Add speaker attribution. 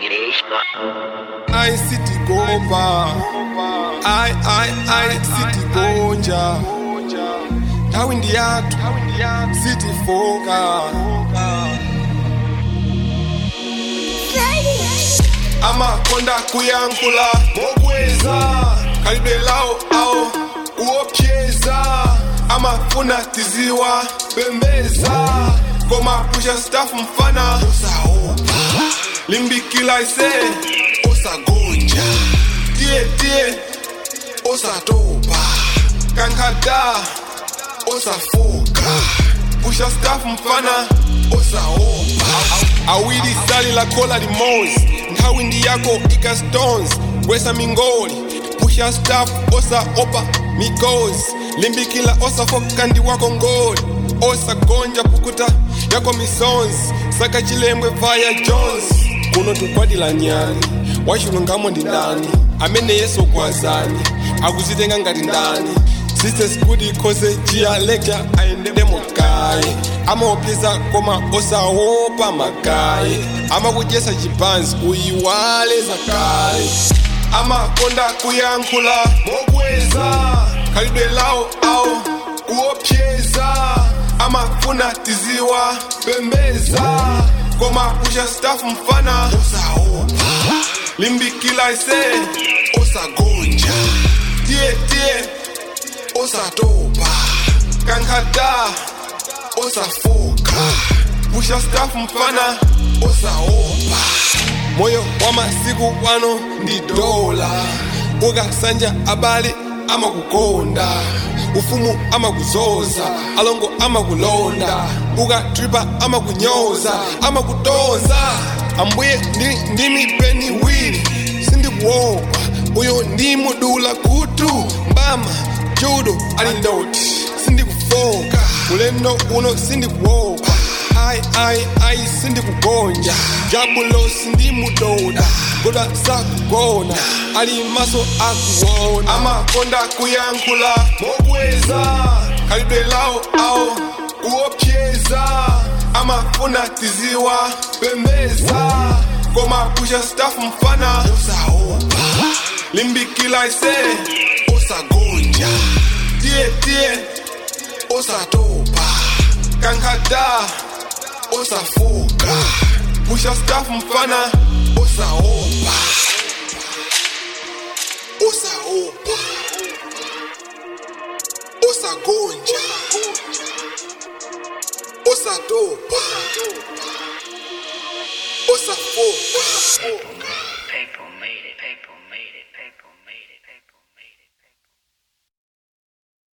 Speaker 1: Ai city gomba ai ai ai city gonja tawi ndi yathu city foka amakonda kuyankhula mokweza khalidwe lawo awo kuopyeza amafuna tiziwa bembeza koma pusha staff mfana usaopa limbikila ise usagonja tiye tiye usatopa kankhada usafoka pusha staff mfana usaopa awili sali la kola limozi nthawi ndi yako ika stones kwesa mingoli pusha staff osaopa migozi limbikila osafoka ndi wako ngoli osagonja pukuta yako misonzi saka chilembwe vaya jones kuno tukwadila nyani wachilungamo ndi ndani amene yesu kwazani akuzitenga ngati ndani sisters kuti khose chiyalekya ayendemo kaye amaopyeza koma osaopa makaye amakudyesa chipanzi uyiwale zakale amakonda kuyankhula mokweza khalidwe lawo awo kuopyeza amafuna tiziwa bembeza koma pusha staff mfana usaopa limbikila ise usagonja tiye tiye usatopa kankhada usafoka pusha staff mfana usaopa moyo wa masiku wano ndi dola ukasanja abale amakukonda ufumu amakuzoza alongo amakulonda ukatripa amakunyoza amakutonza ambuye ndi, ndimi peni wili sindikuopa uyo ndimudula kutu mbama judo ali ndoti sindikufoka ulendo uno sindikuopa ai ai ai sindikugonja jabulo sindimudoda goda sakugona ali maso akuwona amakonda kuyankhula mokweza khalidwe lawo awo kuopyeza amafuna tiziwa bembeza koma pusha staff mfana usaopa limbikila ise usagonja tiye tiye usatopa kankhada usafoka pusha staff mfana usaopa usaopa usagonja usatopa usafoka